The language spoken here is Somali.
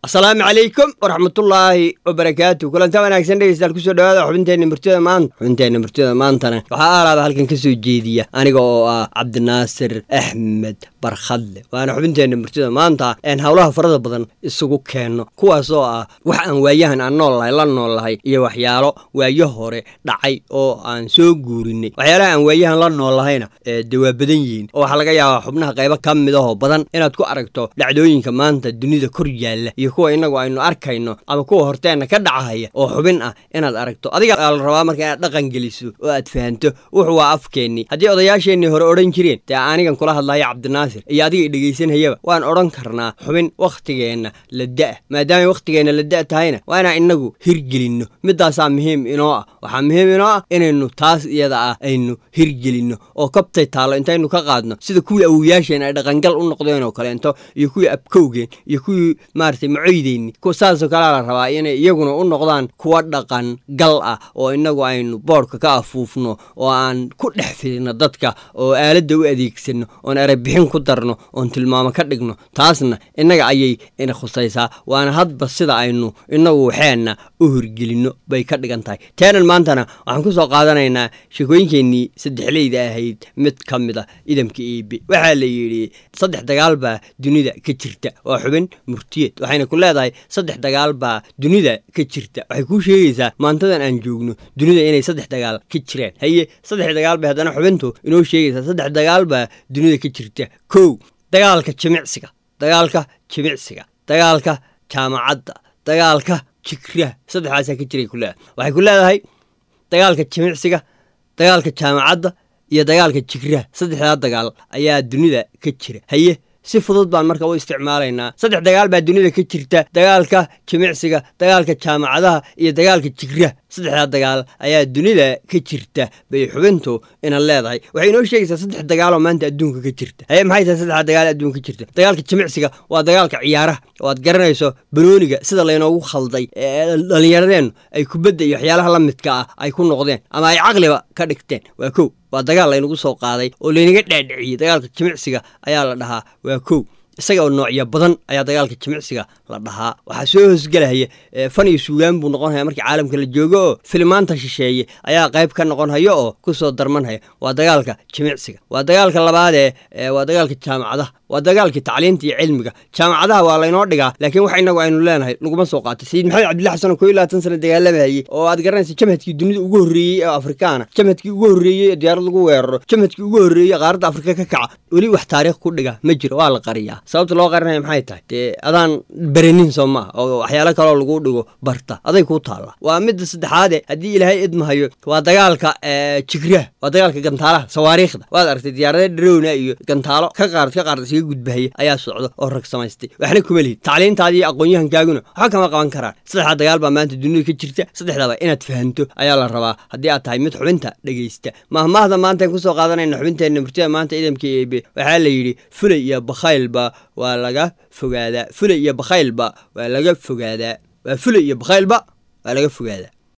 asalaamu calaykum waraxmatullaahi wabarakaatu kulanta wanaagsan dhegeystayaal kusoo dhawaada xubinteenna murtida maanta xubinteenna murtida maantana waxaa aalaaba halkan ka soo jeediya aniga oo ah cabdinaasir axmed barkhadle waana xubinteenna murtida maanta een howlaha farada badan isugu keenno kuwaas oo ah wax aan waayahan aan nool lahay la nool lahay iyo waxyaalo waayo hore dhacay oo aan soo guurinay waxyaalaha aan waayahan la nool lahayna dee waa badan yihiin oo waxaa laga yaabaa xubnaha qaybo ka mid ahoo badan inaad ku aragto dhacdooyinka maanta dunida kor yaalla iyo kuwa inagu aynu arkayno ama kuwa horteenna ka dhacahaya oo xubin ah inaad aragto adiga la rabaa marka inaad dhaqan geliso oo aad fahanto wuxu waa afkeennii haddii odayaasheennii hore odhan jireen dee anigan kula hadlaya cabdinaasir iyo adiga dhegaysanayaba waan odhan karnaa xubin wakhtigeenna la da' maadaamay wakhtigeenna la da' tahayna waa inaan inagu hirgelinno midaasaa muhiim inoo ah waxaa muhiim inoo ah inaynu taas iyada ah aynu hirgelinno oo kabtay taallo intaynu ka qaadno sida kuwii awoyaasheen ay dhaqangal u noqdeen oo kaleento iyo kuwii abkowgeen iyo kuwii maaragtay macoydeyni kuwa saasoo kalea la rabaa inay iyaguna u noqdaan kuwa dhaqan gal ah oo inagu aynu boodhka ka afuufno oo aan ku dhex fidino dadka oo aaladda u adeegsanno oon erebixin ku darno oon tilmaamo ka dhigno taasna innaga ayay ina khusaysaa waana hadba sida aynu inagu waxeenna u hirgelinno bay ka dhigan tahay teenan maantana waxaan ku soo qaadanaynaa sheekooyinkeennii saddexleyda ahayd mid ka mid a idamka iibi waxaa la yidhi saddex dagaal baa dunida ka jirta waa xubin murtiyeed waxayna ku leedahay saddex dagaal baa dunida ka jirta waxay kuu sheegaysaa maantadan aan joogno dunida inay saddex dagaal ka jiraan haye saddex dagaal bay haddana xubintu inoo sheegaysaa saddex dagaal baa dunida ka jirta kow dagaalka jimicsiga dagaalka jimicsiga dagaalka jaamacadda dagaalka jigraha saddexdaasaa ka jiray ku leedahay waxay ku leedahay dagaalka jimicsiga dagaalka jaamacadda iyo dagaalka jigraha saddexdaa dagaal ayaa dunida ka jira haye si fudud baan marka u isticmaalaynaa saddex dagaal baa dunida ka jirta dagaalka jimicsiga dagaalka jaamacadaha iyo dagaalka jigraha saddexdaa dagaal ayaa dunida ka jirta bay xubintu ina leedahay waxay inoo sheegaysaa saddex dagaaloo maanta adduunka ka jirta haye maxay tahay saddexdaa dagaal adduunka ka jirta dagaalka jimicsiga waa dagaalka ciyaaraha oo aad garanayso banooniga sida laynoogu khalday dhallinyaradeennu ay kubadda iyo waxyaalaha la midka ah ay ku noqdeen ama ay caqliba ka dhigteen waa kow waa dagaal laynagu soo qaaday oo laynaga dhaadhiciyey dagaalka jimicsiga ayaa la dhahaa waa kow isaga oo noocyo badan ayaa dagaalka jimicsiga la dhahaa waxaa soo hoosgelahaya fan iyo suugaan buu noqonhaya markii caalamka la joogo oo filimaanta shisheeye ayaa qayb ka noqonhaya oo ku soo darmanhaya waa dagaalka jimicsiga waa dagaalka labaadee waa dagaalka jaamacadaha waa dagaalkii tacliinta iyo cilmiga jaamacadaha waa laynoo dhigaa laakiin wax inagu aynu leenahay laguma soo qaatay sayid maxamed cabdilla xasan oo koo iyo labaatan sana dagaalamayey oo aad garanaysa jamhadkii dunida ugu horreeyey ee afrikaana jamhadkii ugu horreeyey ee diyaarad lagu weeraro jamhadkii ugu horreeyey qaaradda afrika ka kaca weli wax taariikh ku dhiga ma jiro waa la qariyaa sababta loo qarinaya maxay tahay dee adaan beranin soo maaha oo waxyaalo kaloo lagu dhigo barta aday kuu taalla waa midda saddexaade haddii ilaahay idmahayo waa dagaalka jigraha waa dagaalka gantaalaha sawaariikhda waad aragtay diyaarada dharowna iyo gantaalo ka qaarad ka qaarad isaga gudbahaya ayaa socdo oo rag samaystay waxna kuma lihid tacliintaadi iyo aqoon-yahankaaguna waxba kama qaban karaan saddexdaa dagaal baa maanta dunida ka jirta saddexdaba inaad fahanto ayaa la rabaa haddii aad tahay mid xubinta dhegaysta mahmaahda maantaan kusoo qaadanayna xubinteenna murtida maanta idamka eebe waxaa la yidhi fulay iyo bakhaylba waa laga fogaadaa fulay iyo bakhaylba waa laga fogaadaa waa fulay iyo bakhaylba waa laga fogaadaa